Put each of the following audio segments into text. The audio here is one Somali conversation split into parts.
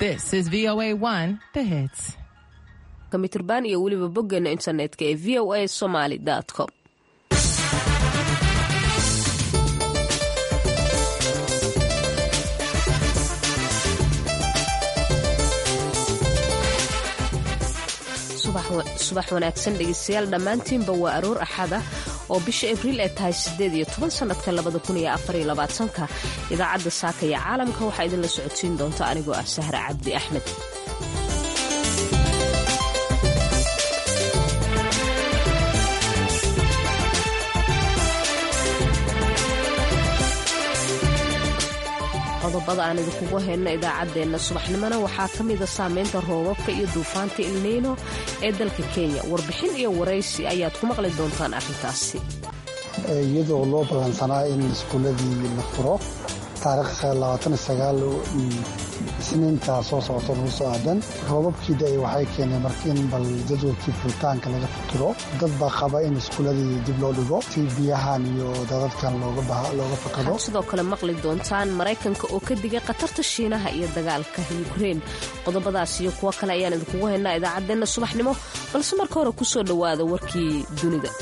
This is VOA1, The Hits. mitirban iyo weliba boggeena internetka ee v o a somaly com subax wanaagsan dhegeystayaal dhammaantiinba waa aroor axada oo bisha abriil ay tahay sideed iyo toban sanadka labada kun iyo afar iyo labaatanka idaacadda saaka iyo caalamka waxaa idinla socodsiin doonta anigoo ah sahra cabdi axmed qodobada aan idinkugu hayno idaacaddeenna subaxnimona waxaa ka mida saameynta roobabka iyo duufaanta ilniino ee dalka kenya warbixin iyo waraysi ayaad ku maqli doontaan arrintaasi iyadoo loo badansanaa in iskuuladii la furo taariikh isniinta soo socota lagu soo aadan roobabkii da waxay keeneen marka in bal jadwalkii furitaanka laga fikiro dad baa qaba in iskuuladii dib loo dhigo si biyahan iyo dadadkan looga fakado sidoo kale maqli doontaan maraykanka oo ka digay khatarta shiinaha iyo dagaalka yukrein qodobadaas iyo kuwo kale ayaan idinkugu haynaa idaacaddeenna subaxnimo balse marka hore ku soo dhowaada warkii dunida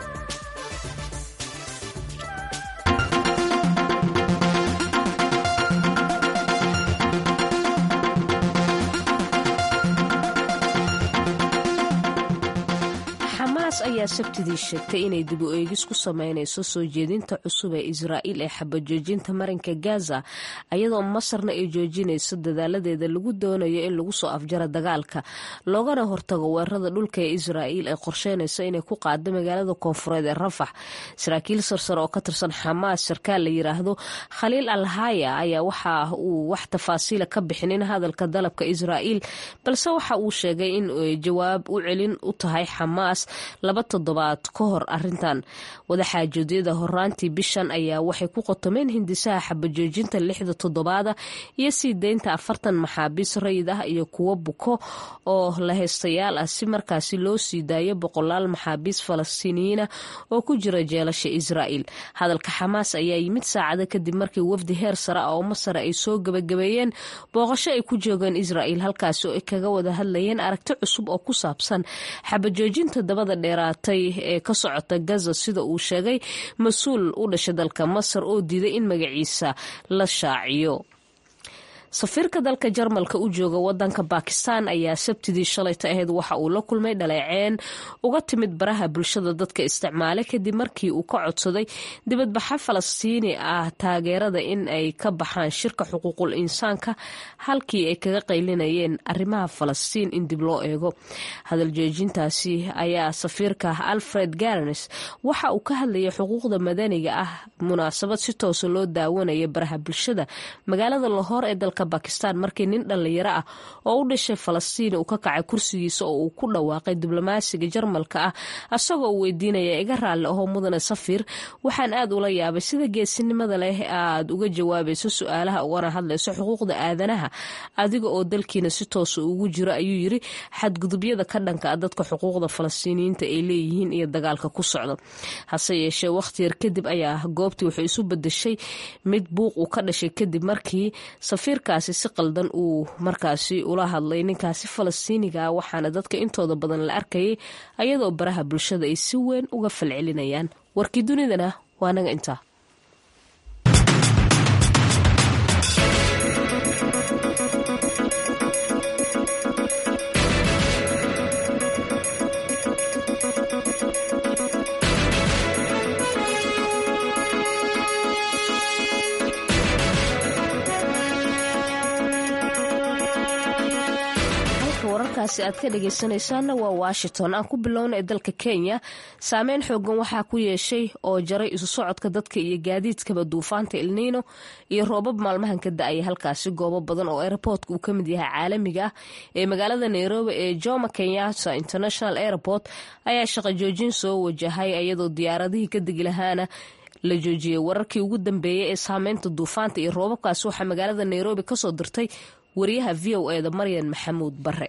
ayaa sabtidii sheegtay inay dib u eegis ku sameynayso soo jeedinta cusub ee israa'iil ee xabajoojinta marinka gaza ayadoo masarna ay joojinayso dadaaladeeda lagu doonayo in lagu soo afjaro dagaalka loogana hortago weerarada dhulka ee israa'iil ay qorsheynayso inay ku qaado magaalada koonfureed ee rafax saraakiil sarsare oo ka tirsan xamaas sarkaal la yiraahdo khaliil alhaya ayaa waxa uu wax tafaasiila ka bixinin hadalka dalabka israa'iil balse waxa uu sheegay in jawaab u celin u tahay xamaas laba toddobaad ka hor arintan wadaxaajoodyada horaantii bishan ayaa waxay ku qotomeen hindisaha xabajoojinta lixda toddobaada iyo sii deynta afartan maxaabiis rayid ah iyo kuwo buko oo la haystayaal ah si markaasi loo sii daayo boqolaal maxaabiis falastiiniyiina oo ku jira jeelasha israa'iil hadalka xamaas ayaa yimid saacado kadib markii wafdi heer sare ah oo masar ay soo gabagabeeyeen booqasho ay ku joogeen israa'iil halkaasi oo ay kaga wada hadlayeen aragti cusub oo ku saabsan xabajoojinta dabada dheeraatay ee ka socota gaza sida uu sheegay mas-uul u dhashay dalka masar oo diiday in magaciisa la shaaciyo safiirka dalka jarmalka u jooga wadanka bakistan ayaa sabtidii shalayta ahayd waxa uu la kulmay dhaleeceen uga timid baraha bulshada dadka isticmaala kadib markii uu ka codsaday dibadbaxa falastiini ah taageerada in ay ka baxaan shirka xuquuqul insaanka halkii ay kaga qaylinayeen arrimaha falastiin in dib loo eego hadal joojintaasi ayaa safiirka alfred garnes waxa uu ka hadlayay xuquuqda madaniga ah munaasabad si toosa loo daawanaya baraha bulshada magaalada lahoor ee dalka bakistan markii nin dhallinyaro ah oo u dhashay falastiin uu ka kacay kursigiisa oo uu ku dhawaaqay diblomaasiga jarmalka ah asagoo uu weydiinaya iga raalli ahoo mudane safiir waxaan aad ula yaabay sida geesinimada leh aad uga jawaabayso su-aalaha ugana hadlayso xuquuqda aadanaha adiga oo dalkiina si toosa ugu jiro ayuu yiri xadgudubyada ka dhanka ah dadka xuquuqda falastiiniyiinta ay leeyihiin iyo dagaalka ku socda hase yeeshee wakhti yar kadib ayaa goobtii waxay isu bedeshay mid buuq uu ka dhashay kadib markii safiirka si qaldan uu markaasi ula hadlay ninkaasi falastiiniga ah waxaana dadka intooda badan la arkayay ayadoo baraha bulshada ay si weyn uga falcelinayaan warkii dunidana waa naga intaa wararkaasi aad ka dhageysanaysaanna waa washington aan ku bilowna ee dalka kenya saameyn xoogan waxaa ku yeeshay oo jaray isu socodka dadka iyo gaadiidkaba duufaanta ilniino iyo roobab maalmahan ka da-aya halkaasi goobo badan oo airportka uu ka mid yahay caalamiga ah ee magaalada nairobi ee joma kenyatta international airport ayaa shaqo joojin soo wajahay iyadoo diyaaradihii ka degi lahaana la joojiyey wararkii ugu dambeeyey ee saameynta duufaanta iyo roobabkaasi waxaa magaalada nairobi kasoo dirtay wariyaha v o e da maryan maxamuud bare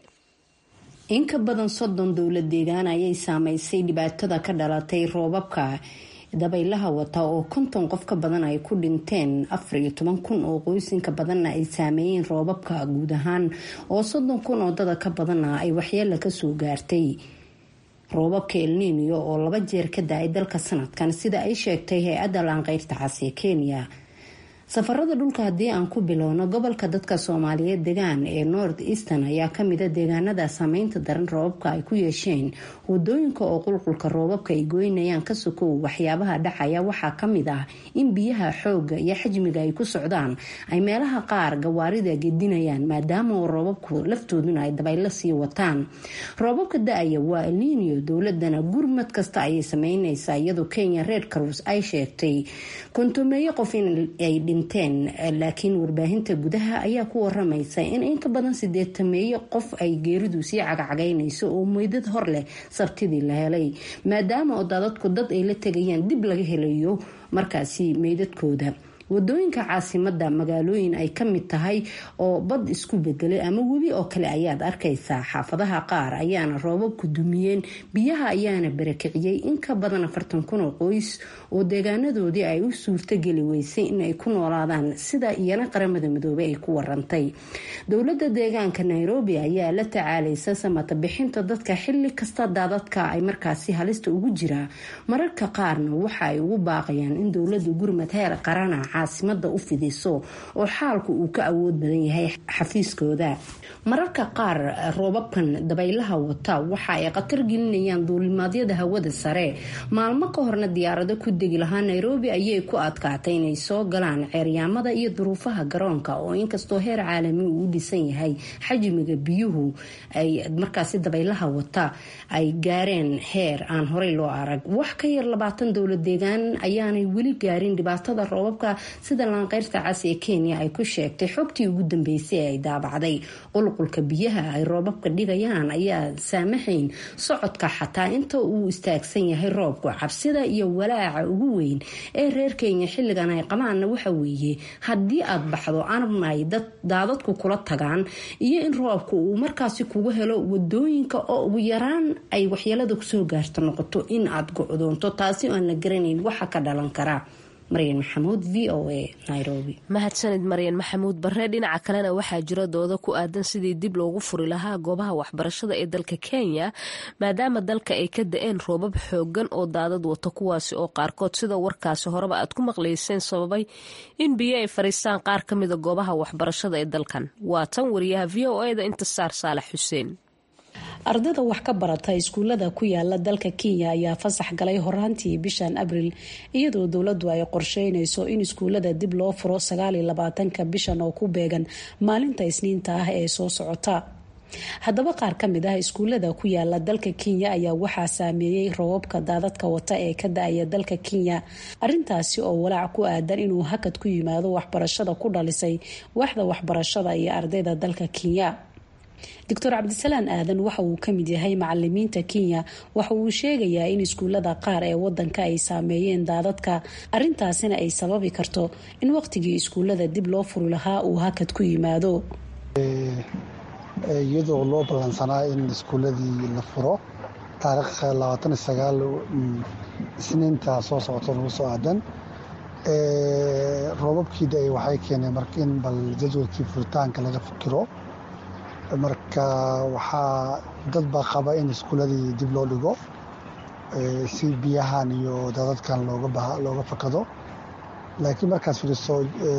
in ka badan soddon dowlad deegaan ayay saameysay dhibaatada ka dhalatay roobabka dabaylaha wata oo konton qof ka badan ay ku dhinteen afar iyo toban kun oo qoysinka badanna ay saameeyeen roobabka guud ahaan oo soddon kun oo dada ka badanna ay waxyeela kasoo gaartay roobabka elniinyo oo laba jeer ka da-ay dalka sanadkan sida ay sheegtay hay-adda laanqeyrta cas ee kenya safarada dhulka haddii aan ku bilowno gobolka dadka soomaaliyeed degaan ee north eastern ayaa kamida deegaanada saameynta daran roobabka ay ku yeesheen wadooyinka oo qulqulka roobabka ay goynayaan ka sokow waxyaabaha dhacaya waxaa kamid ah in biyaha xooga iyo xajmiga ay ku socdaan ay meelaha qaar gawaarida gedinayaan maadaama oo roobabku laftooduna ay dabaylo sii wataan roobabka da-aya waa elniinio dowladana gurmad kasta ayay sameyneysaa iyadoo kenya red cross ay sheegtay kontomeeyo qof inay laakiin warbaahinta gudaha ayaa ku waramaysa in in ka badan sideetameeyo qof ay geeridu sii cagacagaynayso oo meydad hor leh sabtidii la helay maadaama oo daadadku dad ay la tegayaan dib laga helayo markaasi meydadkooda wadooyinka caasimada magaalooyin ay ka mid tahay oo bad isku bedelay ama webi oo kale ayaad arkaysaa xaafadaha qaar ayaana roobabku dumiyeen biyaha ayaana barakiciyey in ka badan afartan kun oo qoys oo deegaanadoodii ay u suurtogeli weysay inay ku noolaadaan sida iyana qaramada midoobey ay ku warantay dowlada deegaanka nairobi ayaa la tacaalaysa samata bixinta dadka xili kasta daadadka ay markaasi halista ugu jiraa mararka qaarna waxa ay ugu baaqayaan in dowlada gurmad heer qarana caasimada u fidiso oo xaalku uu ka awood badan yahay xafiiskooda mararka qaar roobabkan dabaylaha wata waxa ay khatar gelinayaan duulimaadyada hawada sare maalmo ka horna diyaarado ku degi lahaa nairobi ayay ku adkaatay inay soo galaan ceeryaamada iyo duruufaha garoonka oo inkastoo heer caalami uu u dhisan yahay xajmiga biyuhu ay markaasi dabaylaha wata ay gaareen heer aan horey loo arag wax ka yar labaatan dowla deegaan ayaanay weli gaarin dhibaatada roobabka sida laanqeyrta cas ee kenya ay ku sheegtay xogtii ugu dambeysay ee ay daabacday qulqulka biyaha ay roobabka dhigayaan ayaa saamaxayn socodka xataa inta uu istaagsan yahay roobku cabsida iyo walaaca ugu weyn ee reer kenya xilligan ay qabaanna waxa weeye haddii aad baxdo anabna ay daadadku kula tagaan iyo in roobku uu markaasi kugu helo wadooyinka oo ugu yaraan ay waxyeelada kusoo gaarto noqoto in aad go-doonto taasi oo aan la garanayn waxa ka dhalan kara maryan maxamuud v o a nairobi mahadsanid maryan maxamuud barre dhinaca kalena waxaa jira dooda ku aadan sidii dib loogu furi lahaa goobaha waxbarashada ee dalka kenya maadaama dalka ay ka da-een roobab xoogan oo daadad wato kuwaasi oo qaarkood sida warkaasi horeba aad ku maqlayseen sababay in biyo ay fariistaan qaar ka mida goobaha waxbarashada ee dalkan waa tan wariyaha v o eda intisaar saalax xuseen ardayda wax ka barata iskuulada ku yaala dalka kenya ayaa fasax galay horaantii bishan abril iyadoo dowladu ay qorsheynayso in iskuulada dib loo furo sagaaliyo labaatanka bishan oo ku beegan maalinta isniinta ah ee soo socota haddaba qaar ka mid ah iskuulada ku yaala dalka kenya ayaa waxaa saameeyey roobabka daadadka wata ee ka da-aya dalka kenya arintaasi oo walaac ku aadan inuu hakad ku yimaado waxbarashada ku dhalisay waaxda waxbarashada iyo ardayda dalka kenya doctor cabdisalaan aadan waxa uu kamid yahay macalimiinta kenya waxa uu sheegayaa in iskuulada qaar ee wadanka ay saameeyeen daadadka arintaasina ay sababi karto in waqtigii iskuulada dib loo furi lahaa uu hakad ku yimaado iyadoo loo ballansanaa in iskuuladii la furo taariikh labaatan sagaal isniinta soo socota lagu soo aadan roobabkii da-ay waxay keeneen marka in bal jadwalkii furitaanka laga fikiro marka waxaa dad baa qaba in iskuuladii dib loo dhigo si biyahan iyo dadadkan looga fakado laakiin markaad fiiriso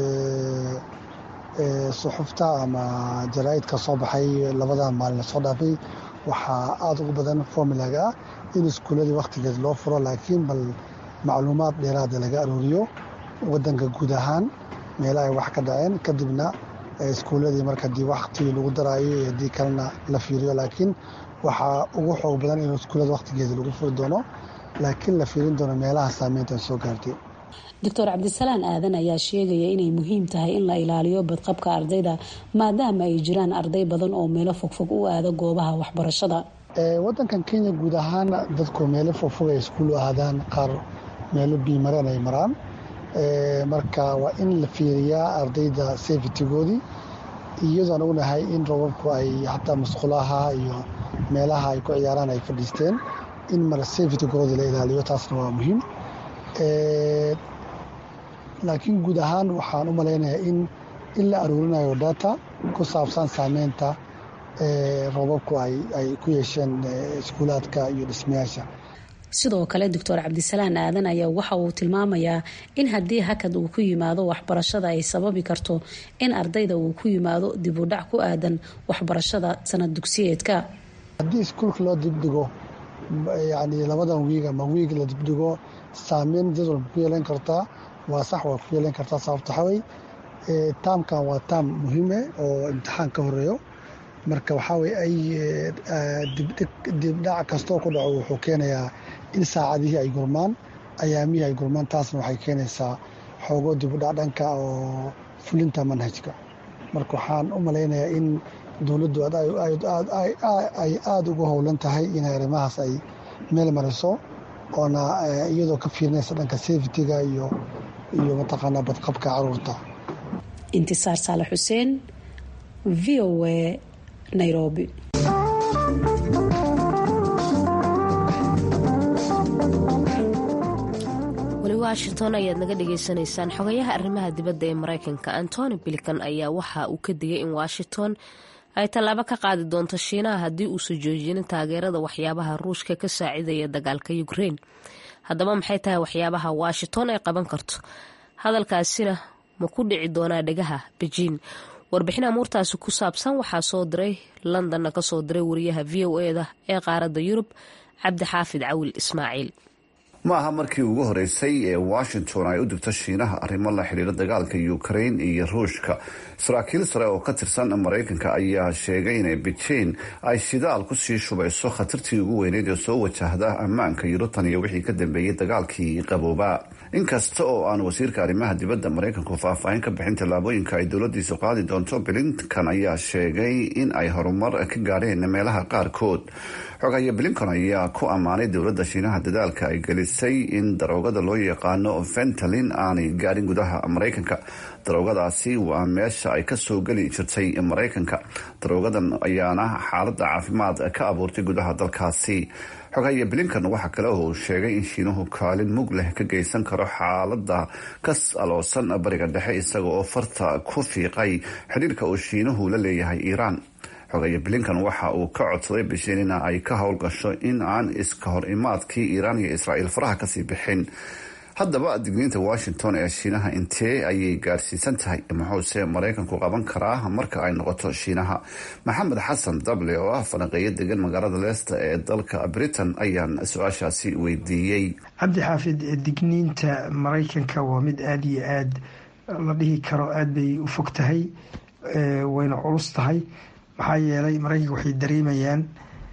suxufta ama jaraa'idka soo baxay labadan maalin lasoo dhaafay waxaa aada ugu badan formulag ah in iskuuladii wakhtigeed loo furo laakiin bal macluumaad dheeraada laga arooriyo wadanka guud ahaan meela ay wax ka dhaceen kadibna iskuuladii marka dii waktigii lagu daraayo iyo haddii kalena la fiiriyo laakiin waxaa ugu xoog badan in iskuulada wakhtigeeda lagu furi doono laakiin la fiirin doono meelaha saameynta soo gaartay doctor cabdisalaan aadan ayaa sheegaya inay muhiim tahay in la ilaaliyo badqabka ardayda maadaama ay jiraan arday badan oo meelo fogfog u aada goobaha waxbarashada wadankan kenya guud ahaan dadku meelo fogfog ay iskuul u aadaan qaar meelo biimareen ay maraan marka waa in la fiiriyaa ardayda safetygoodii iyadoo aan ognahay in robabku ay xataa musqulaha iyo meelaha ay ku ciyaaraan ay fadhiisteen in mar safetygoodii la ilaaliyo taasna waa muhiim laakiin guud ahaan waxaan u malaynayaa in in la aruurinayo data ku saabsan saameynta roobabku ay ku yeesheen iskuulaadka iyo dhismayaasha sidoo kale doctor cabdisalaan aadan ayaa waxa uu tilmaamayaa in haddii hakad uu ku yimaado waxbarashada ay sababi karto in ardayda uu ku yimaado dib u dhac ku aadan waxbarashada sanad dugsiyeedka haddii iskuulka loo dibdhigo yani labadan wiig ama wiig la dibdhigo saameyn jadwalka ku yeelan kartaa waa sax waa ku yeelan kartaa sababta xaway taamkan waa taam muhiime oo imtixaan ka horeeyo marka waxaa weye ay dibdhac kastoo ku dhaco wuxuu keenayaa in saacadihii ay gurmaan ayaamihii ay gurmaan taasna waxay keenaysaa xoogo dibudhac dhanka oo fulinta manhajka marka waxaan u malaynayaa in dowladdu ay aada ugu howlan tahay inay arrimahaas ay meel mariso oona iyadoo ka fiirinaysa dhanka safetyga iyo iyo mataqaanaa badqabka caruurta intisaar saale xuseen v o a nairobi weli washington ayaad naga dhagaysanaysaan xogayaha arrimaha dibadda ee maraykanka antony bilican ayaa waxa uu ka digay in washington ay tallaabo ka qaadi doonto shiinaha haddii uusan joojinin taageerada waxyaabaha ruushka ka saacidaya dagaalka ukrein haddaba maxay tahay waxyaabaha washington ay qaban karto hadalkaasina ma ku dhici doonaa dhegaha bejiin warbixin amuurtaasi ku saabsan waxaa soo diray londonna kasoo diray wariyaha v o eda ee qaaradda yurub cabdixaafid cawil ismaaciil ma aha markii ugu horeysay ee washington ay u digto shiinaha arrimo la xidhiira dagaalka ukrain iyo ruushka saraakiil sare oo ka tirsan maraykanka ayaa sheegay in beijing ay shidaal kusii shubayso khatartii ugu weyneyd ee soo wajahda ammaanka yurutan iyo wixii ka dambeeyey dagaalkii qabooba inkasta oo aan wasiirka arrimaha dibadda maraykanku faahfaahin ka bixin tallaabooyinka ay dowladiisu qaadi doonto blinkan ayaa sheegay in ay horumar ka gaadheen meelaha qaarkood xogaye blinkan ayaa ku ammaanay dowladda shiinaha dadaalka ay gelisay in daroogada loo yaqaano ventalin aanay gaadhin gudaha maraykanka daroogadaasi waa meesha ay kasoo geli jirtay maraykanka daroogadan ayaana xaalada caafimaad ka abuurtay gudaha dalkaasi xogaye blinkan waxaa kale oo uu sheegay in shiinuhu kaalin mug leh ka geysan karo xaalada ka aloosan bariga dhexe isaga oo farta ku fiiqay xidhiirka uu shiinuhu la leeyahay iiraan xogaye blinkan waxa uu ka codsaday bishiin in ay ka howlgasho in aan iska hor imaadkii iiraan iyo israa'iil faraha kasii bixin haddaba digniinta washington ee shiinaha intee ayay gaarsiisan tahay muxuuse maraykanku qaban karaa marka ay noqoto shiinaha maxamed xasan dable oo ah falanqeeyo degan magaalada leesta ee dalka britain ayaan su-aashaasi weydiiyey cabdi xaafid digniinta maraykanka waa mid aada iyo aada la dhihi karo aada bay u fog tahay wayna culus tahay maxaa yeelay maraykanka waxay dareemayaan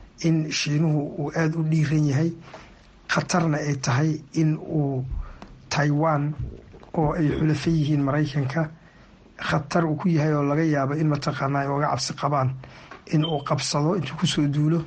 in shiinuhu uu aada u dhiiran yahay khatarna ay tahay in uu taiwan oo ay xulafo yihiin maraykanka khatar uu ku yahay oo laga yaabo in mataqaanaa ay oga cabsi qabaan in uu qabsado intuu kusoo duulo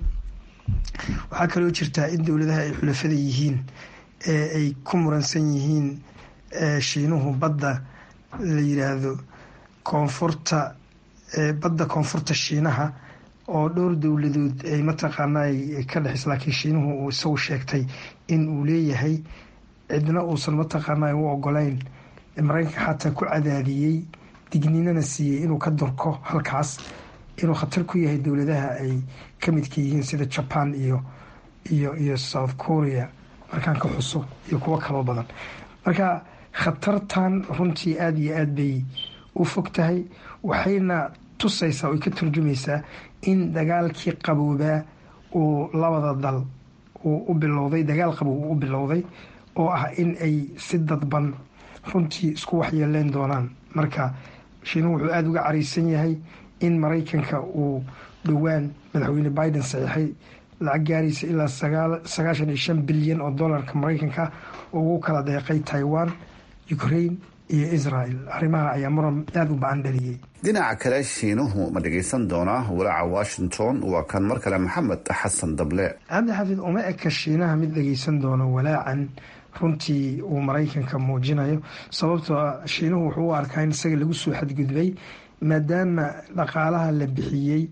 waxaa kaloo jirtaa in dowladaha ay xulafada yihiin ee ay ku muransan yihiin shiinuhu badda la yiraahdo koonfurta badda koonfurta shiinaha oo dhowr dowladood ay mataqaanaa ka dhexis laakiin shiinuhu uu isagu sheegtay in uu leeyahay cidna uusan mataqaanaa u ogolayn maraykanka xataa ku cadaadiyey digniinana siiyey inuu ka durko halkaas inuu khatar ku yahay dowladaha ay ka midka yihiin sida jaban iyo iyo iyo south korea markaan ka xuso iyo kuwo kaloo badan marka khatartan runtii aada iyo aada bay u fog tahay waxayna tusaysaa oy ka turjumaysaa in dagaalkii qaboobaa uu labada dal uu u bilowday dagaal qabow uu u bilowday oo ah in ay si dadban runtii isku waxyeeleen doonaan marka shiinuhu wuxuu aada uga caraysan yahay in maraykanka uu dhowaan madaxweyne biden saxiixay lacag gaaraysa ilaa sagaashan iyo shan bilyan oo dollarka maraykanka ugu kala deeqay taiwan ukraine iyo israel arrimaha ayaa muran aada u ba-an dhaliyey dhinaca kale shiinuhu ma dhageysan doonaa walaaca washington waa kan mar kale maxamed xasan dable cabdi xafiid uma eka shiinaha mid dhageysan doono walaacan runtii uu maraykanka muujinayo sababtoo shiinuhu wuxuu u arkaa in isaga lagu soo xadgudbay maadaama dhaqaalaha la bixiyey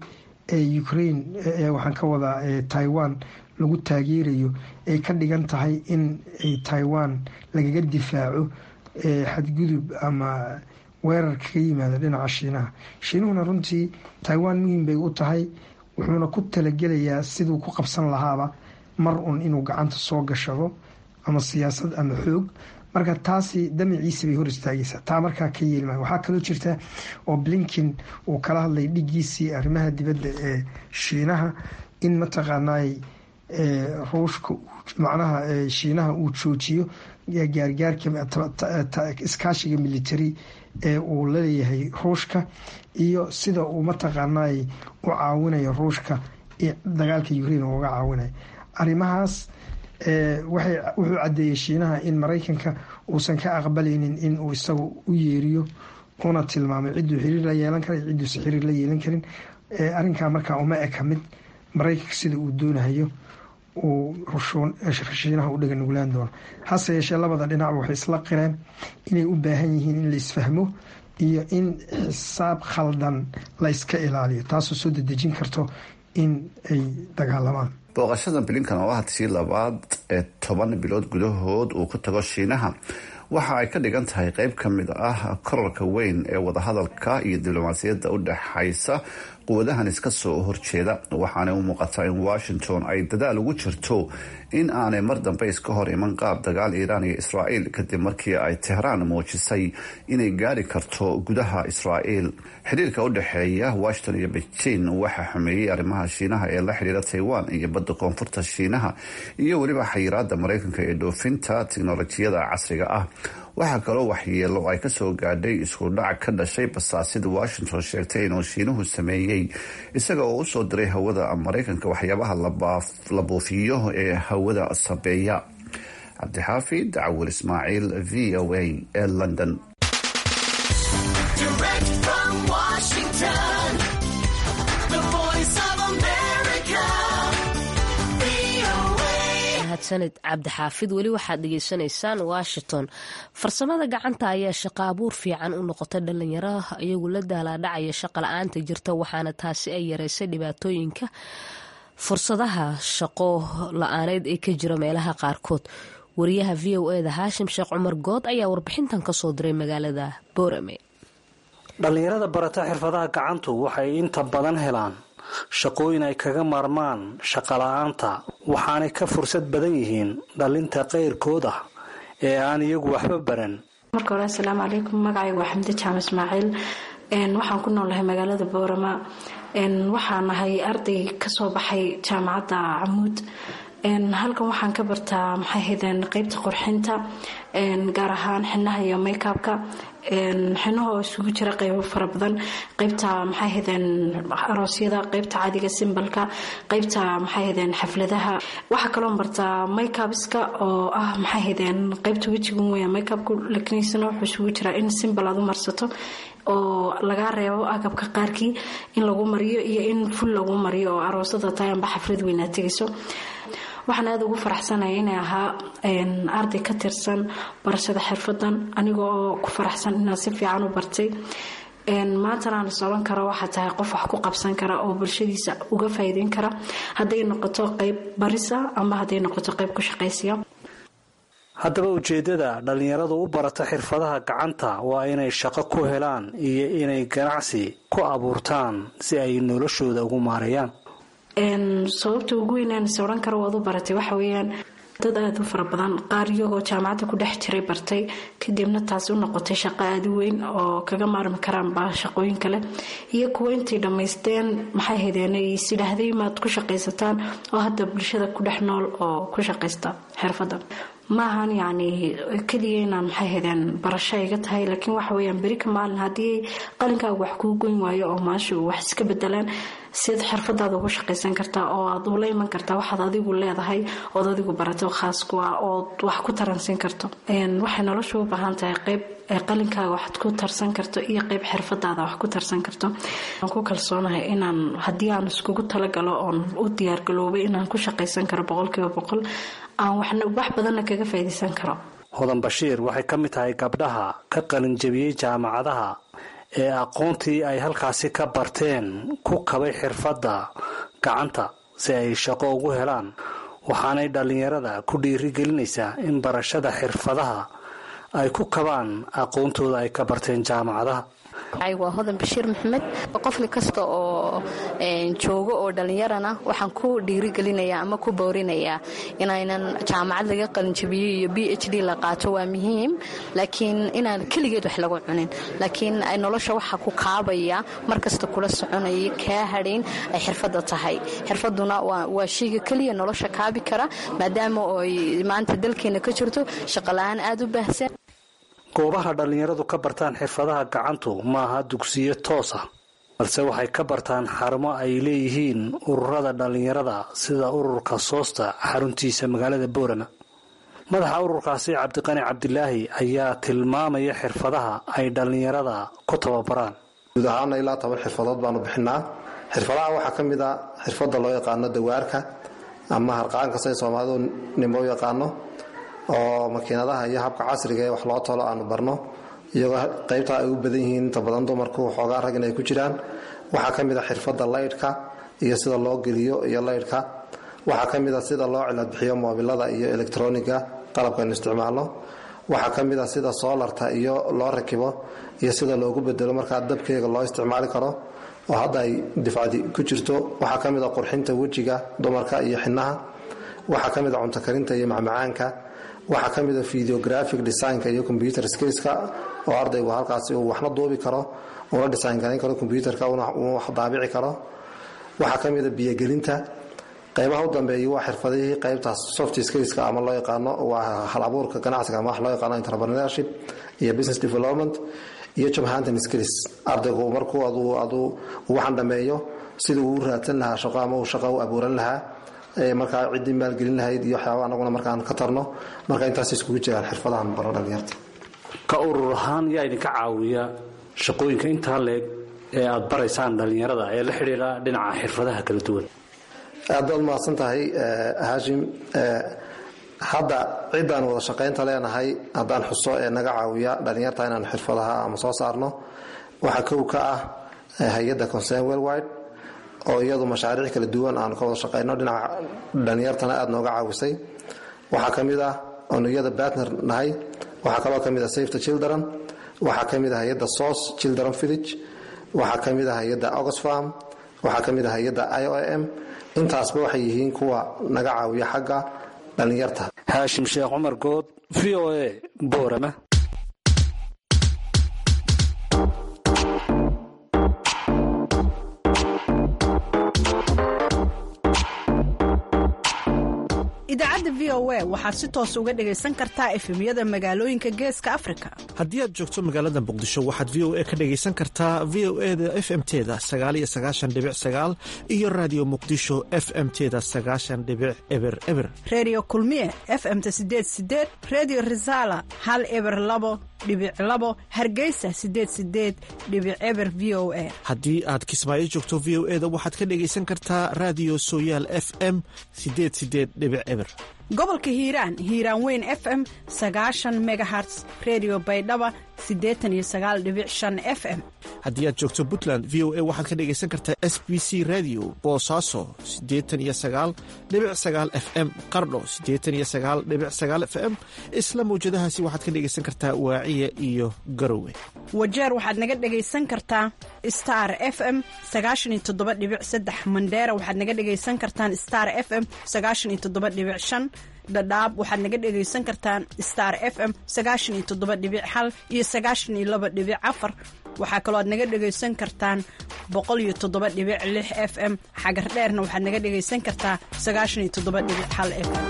ee ukraine waxaan ka wadaa taiwan lagu taageerayo ay ka dhigan tahay in taiwan lagaga difaaco xadgudub ama weerar kaga yimaada dhinaca shiinaha shiinuhuna runtii taiwan muhiim bay u tahay wuxuuna ku talagelayaa siduu ku qabsan lahaaba mar un inuu gacanta soo gashado ama siyaasad ama xoog marka taasi damaciisa bay hor istaagaysaa taa markaa ka yeelma waxaa kaloo jirta oo blinkin uu kala hadlay dhigiisii arrimaha dibadda ee shiinaha in mataqaanay ruushka macnaha shiinaha uu joojiyo gaargaarka iskaashiga military ee uu laleeyahay ruushka iyo sida uu mataqaanay u caawinayo ruushka dagaalka ukraine uga caawinayo arrimahaas wuxuu cadeeyey shiinaha in maraykanka uusan ka aqbalaynin in uu isagu u yeeriyo una tilmaamay ciduu xiriir la yeelan kara ciduusa xiriir la yeelan karin arrinkaa markaa uma eka mid maraykanka sida uu doonahayo uu shiinaha u dhaga nuglaan doono hase yeeshee labada dhinacba waxay isla qireen inay u baahan yihiin in la isfahmo iyo in xisaab khaldan la yska ilaaliyo taasoo soo dedejin karto in ay dagaalamaan booqashada bilinkan oo ah tii labaad ee toban bilood gudahood uu ku tago shiinaha waxa ay ka dhigan tahay qeyb ka mid ah korarka weyn ee wadahadalka iyo diblomaasiyadda u dhexaysa quwadahan iska soo horjeeda waxaana u muuqataa in washington ay dadaal ugu jirto in aanay mar dambe iska hor iman qaab dagaal iiraan iyo israa'iil kadib markii ay tehraan muujisay inay gaari karto gudaha israa'iil xiriirka u dhexeeya washington iyo beijing waxaa xumeeyey arrimaha shiinaha ee la xiriira taiwan iyo badda koonfurta shiinaha iyo weliba xayiraada maraykanka ee dhoofinta tiknolojiyada casriga ah waxaa kaloo waxyeelo ay kasoo gaadhay isku dhac ka dhashay basaasida washington sheegtay inuu shiinuhu sameeyey isaga oo usoo diray hawada maraykanka waxyaabaha la buufiyo ee hawada sabeeya cabdixaafid cawil ismaaciil v o a ee london sanad cabdixaafid weli waxaad dhegeysanaysaan washington farsamada gacanta ayaa shaqo abuur fiican u noqotay dhalinyaro iyagu la daalaadhacaya shaqa la-aanta jirta waxaana taasi ay yareysay dhibaatooyinka fursadaha shaqo la-aaneyd ee ka jira meelaha qaarkood wariyaha v o eda haashim sheekh cumar good ayaa warbixintan kasoo diray magaalada boorame dhallinyarada barata xirfadaha gacantu waxay inta badan helaan shaqooyin ay kaga maarmaan shaqala-aanta waxaanay ka fursad badan yihiin dhalinta qayrkood ah ee aan iyagu waxba baran marka hore asalaamu calaykum magacaygu waa xamdi jaamac ismaaciil waxaan ku noolahay magaalada boorama waxaan ahay arday kasoo baxay jaamacadda camuud halkan waxaan ka bartaa maxay haydeen qeybta qurxinta gaar ahaan xinaha iyo makeabka xinaha oo isugu jira qeybo fara badan qeybta maxay haydeen aroosyada qeybta caadiga simbalka qeybta maxay haydeen xafladaha waxaa kaloo bartaa makeabiska oo ah maxay haydeen qeybta wejigun weya makeabku lakinisana wuxuu isugu jiraa in simbal aad u marsato oo lagaa reebo agabka qaarkii in lagu mariyo iyo in ful lagu mariyo oo aroosada tahay amba xaflad weynaad tegayso waxaan aada ugu faraxsanaya inay ahaa arday ka tirsan barashada xirfadan aniga oo ku faraxsan inaan si fiican u bartay maantana aan soban karo waxaa tahay qof wax ku qabsan kara oo bulshadiisa uga faa'iideyn kara hadday noqoto qeyb barisa ama hadday noqoto qeyb ku shaqaysiya haddaba ujeeddada dhallinyaradu u barata xirfadaha gacanta waa inay shaqo ku helaan iyo inay ganacsi ku abuurtaan si ay noloshooda ugu maareeyaan sababta ugu weynaan is odhan karo waad u baratay waxa weeyaan dad aada u fara badan qaar iyagoo jaamacadda ku dhex jiray bartay kadibna taasi u noqotay shaqo aada u weyn oo kaga maarmi karaanba shaqooyin kale iyo kuwo intay dhammaysteen maxay haydeen is yidhaahday maad ku shaqaysataan oo hadda bulshada ku dhex nool oo ku shaqaysta xirfadda maahan yacni keliya inaan maxay haydeen barasho iga tahay laakiin waxa weyaan beri ka maalin haddii qalinkaaga wax kuu goyn waayo oo maashu wax iska bedelaan siad xirfadaada ugu shaqaysan kartaa oo aad ula iman kartaa waxaad adigu leedahay ood adigu barato khaas ku ah ood wax ku taransiin karto waxay noloshu u baahan tahay qeyb qalinkaaga waxaad ku tarsan karto iyo qeyb xirfadaada wax ku tarsan karto waan ku kalsoonahay inaan haddii aan iskugu talagalo oon u diyaargaloobay inaan ku shaqaysan karo boqolkiiba boqol aan wax badanna kaga faa'iidaysan karo hodan bashiir waxay ka mid tahay gabdhaha ka qalinjabiyey jaamacadaha ee aqoontii ay halkaasi ka barteen ku kabay xirfadda gacanta si ay shaqo ugu helaan waxaanay dhallinyarada ku dhiirigelinaysaa in barashada xirfadaha ay ku kabaan aqoontooda ay ka barteen jaamacadaha waa hodan bashiir maxamed qofki kasta oo joogo oo dhallinyarana waxaan ku dhiirigelinayaa ama ku boorinayaa inaynan jaamacad laga qalinjabiyo iyo b h d la qaato waa muhiim laakiin inaan keligeed wax lagu cunin laakiin nolosha waxa ku kaabaya markasta kula soconaya kaa hadhayn ay xirfadda tahay xirfaduna waa shayga keliya nolosha kaabi kara maadaama oy maanta dalkeena ka jirto shaqola-aan aada u baahsan goobaha dhallinyaradu ka bartaan xirfadaha gacantu maaha dugsiyo toos ah balse waxay ka bartaan xarumo ay leeyihiin ururada dhallinyarada sida ururka soosta xaruntiisa magaalada boorama madaxa ururkaasi cabdiqani cabdilaahi ayaa tilmaamaya xirfadaha ay dhallinyarada ku tababaraan guud ahaana ilaa toban xirfadood baanu bixinaa xirfadaha waxaa ka mid a xirfadda loo yaqaano dawaarka ama harqaanka say soomaalidu nimo u yaqaano oo makiinadaha iyo habka casriga ee wax loo tolo aanu barno iyagoo qaybtaa ay u badan yihiin inta badan dumarku xoogaa ragin ay ku jiraan waxaa ka mid a xirfadda laydhka iyo sida loo geliyo iyo laydhka waxaa ka mid a sida loo ciladbixiyo moobilada iyo elektroniga qalabkaynu isticmaalno waxaa ka mid a sida soolarta iyo loo rakibo iyo sida loogu bedelo markaa dabkeega loo isticmaali karo oo hadda ay difcadi ku jirto waxaa ka mid a qurxinta wejiga dumarka iyo xinaha waxaa ka mid a cuntokarinta iyo macmacaanka waxaa ka mid a videographic designka iyo computer skillska oo ardaygu halkaasi uu waxna duubi karo una design garan karo computerka uu wax daabici karo waxaa ka mid a biyogelinta qaybaha u dambeeya waa xirfadihii qaybtaas soft skillska ama loo yaqaano waa hal abuurka ganacsiga ama wax loo yaqaano entrepreneurship iyo business development iyo job hunting skills ardaygu markuu aduu waxaan dhameeyo siduu uu raadsan lahaa shaqo ama uu shaqo u abuuran lahaa markaa ciddii maalgelin lahayd iyo waxyaaba anaguna markaan ka tarno marka intaas iskugu jiraan xirfadahan baro dhalinyarta ka urur ahaan yaa idinka caawiya shaqooyinka intaa leeg ee aad baraysaan dhallinyarada ee la xidhiira dhinaca xirfadaha kala duwan aad baad mahadsan tahay haashim hadda ciddaan wada shaqaynta leenahay haddaan xuso ee naga caawiya dhalinyarta inaan xirfadaha ama soo saarno waxaa kow ka ah hay-adda concern worldwide oo iyadu mashaariic kala duwan aanu ka wada shaqayno dhinaca dhalinyartana aada nooga caawisay waxaa ka mid ah oonu iyada batner nahay waxaa kaloo ka mid ah safety children waxaa ka mid ah hay-adda source children village waxaa ka mid ah hay-adda oxfam waxaa ka mid ah hay-adda i o m intaasba waxay yihiin kuwa naga caawiya xagga dhalinyarta haashim sheekh cumar good v o a boorama idaacadda v o a waxaad si toos uga dhegaysan kartaa efemyada magaalooyinka geeska afrika haddii aad joogto magaalada muqdisho waxaad v o a ka dhegaysan kartaa v o e da f m teda sagaaliyo sagaashan dhibic sagaal iyo raadiyo muqdisho f m teda sagaashan dhibic eber eber reediyo kulmiye f m-ta sideed sideed reediyo risaala hal eber labo dhibic labo hargeysa sideed sideed dhibic eber v o a haddii aad kismaayo joogto v o e da waxaad ka dhegaysan kartaa raadiyo sooyaal f m sideed sideed dhibic eber gobolka hiiraan hiiraan weyn f m sagaashan megaherts redio baydhaba siddeetan iyo sagaal dhibic shan f m haddii aad joogto puntland v o a waxaad ka dhegaysan kartaa s b c radio boosaaso siddeetan iyo sagaal dhibic sagaal f m qardho siddeetan iyo sagaal dhibic sagaal f m isla mawjadahaasi waxaad ka dhegaysan kartaa waaciya iyo garowe wajeer waxaad naga dhegaysan kartaa star f m sagaashan iyo toddoba dhibic saddex mandheera waxaad naga dhegaysan kartaan star f m sagaashan iyo toddoba dhibic shan dhadhaab waxaad naga dhegaysan kartaan star f m sagaashan iyo toddoba dhibic hal iyo sagaashan iyo laba dhibic afar waxaa kaloo aad naga dhegaysan kartaan boqol iyo toddoba dhibic lix f m xagar dheerna waxaad naga dhegaysan kartaa sagaashan iyo toddoba dhibic hal f m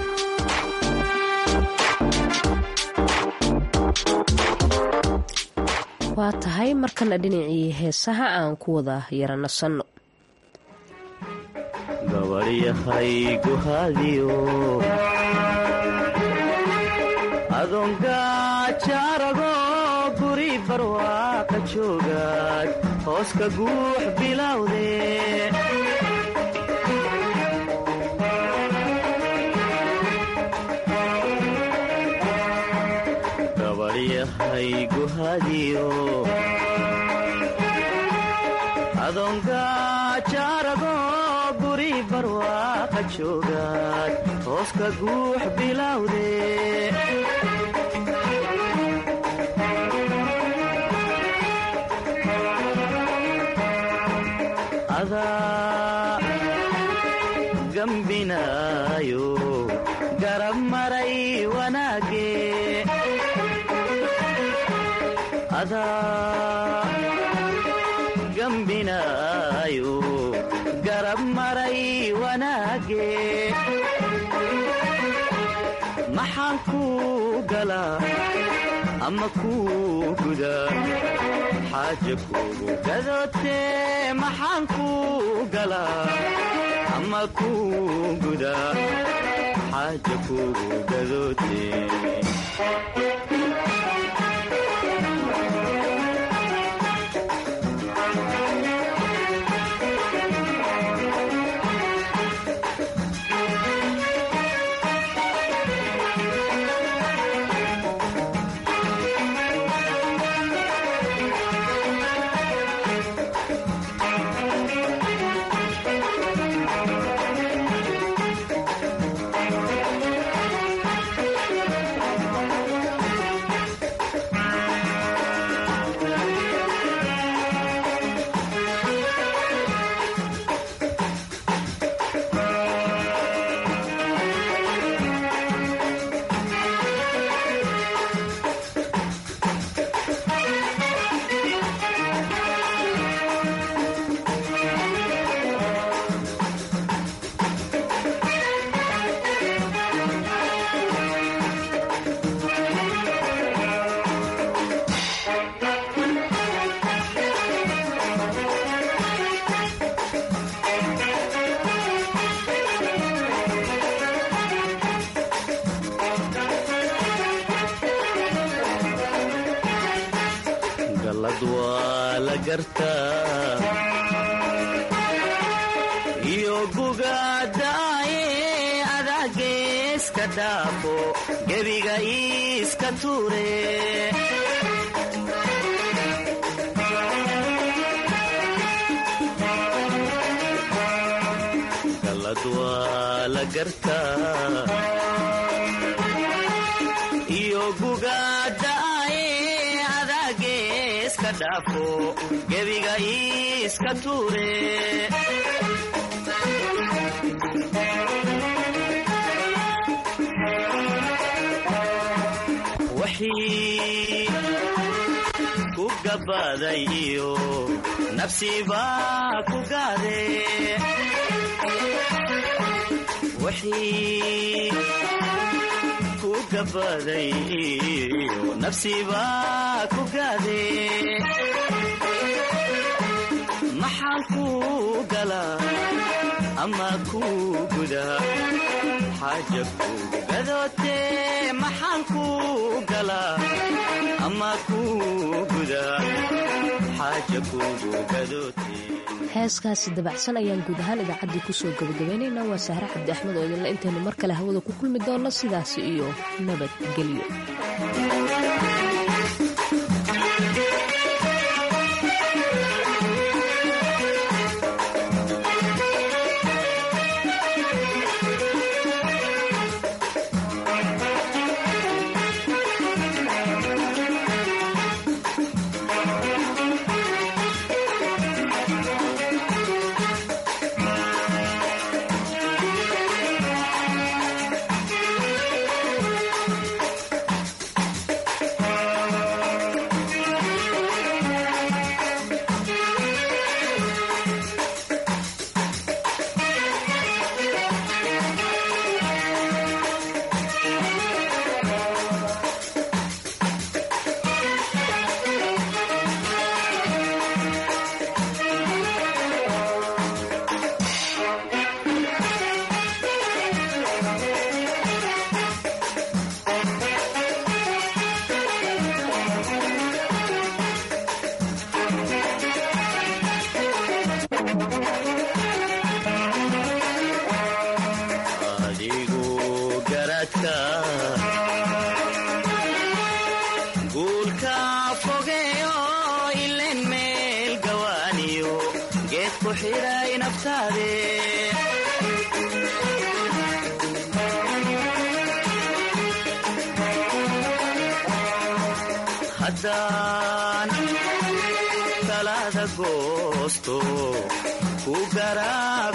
waa tahay markana dhinacii heesaha aan ku wada yara nasanno gabarhyahayguhadiyo adongajaarago guri barwaaqa joogaad hooska guux bilowde gabarhyahayguhadiyo guri barwaaqa joogaad hooska guux bilowde adaa gambinaayo garab maray wanaage adaa gambinaayo garab maray wanaage maxaan kuu galaa ama kuu gudaa xaaja kuugu gadootee maxaan kuu galaa ama kuu gudaa xaaja kuugu gadootee galad waa la gartaa iyo gugaadaaye adaageeska dhaafo gebiga iiska tuure galad waa la gartaa iyo gugaadaaye adaageeska dhaafo gebiga iiska tuure wixii ku gabaday iyo nafsibaa ku gaade wixii ku gabaday iyo nafsibaa ku gaade maxaan kuu galaa ama kuu gudaa xaaja kuugu gadootee maxaan kuu galaa ama kuu gudaa xaaja kuugu gadootee heeskaasi dabacsan ayaan guud ahaan idaacaddii kusoo gabagabaynaynaa waa sahre cabdi axmed oo idinla intaynu mar kale hawada ku kulmi doonno sidaasi iyo nabadgelyo adigu garadka guulka fogeeyo ilen meel gawaaniyo geed ku xidhay naftaade haddaan talaada goosto ku garaa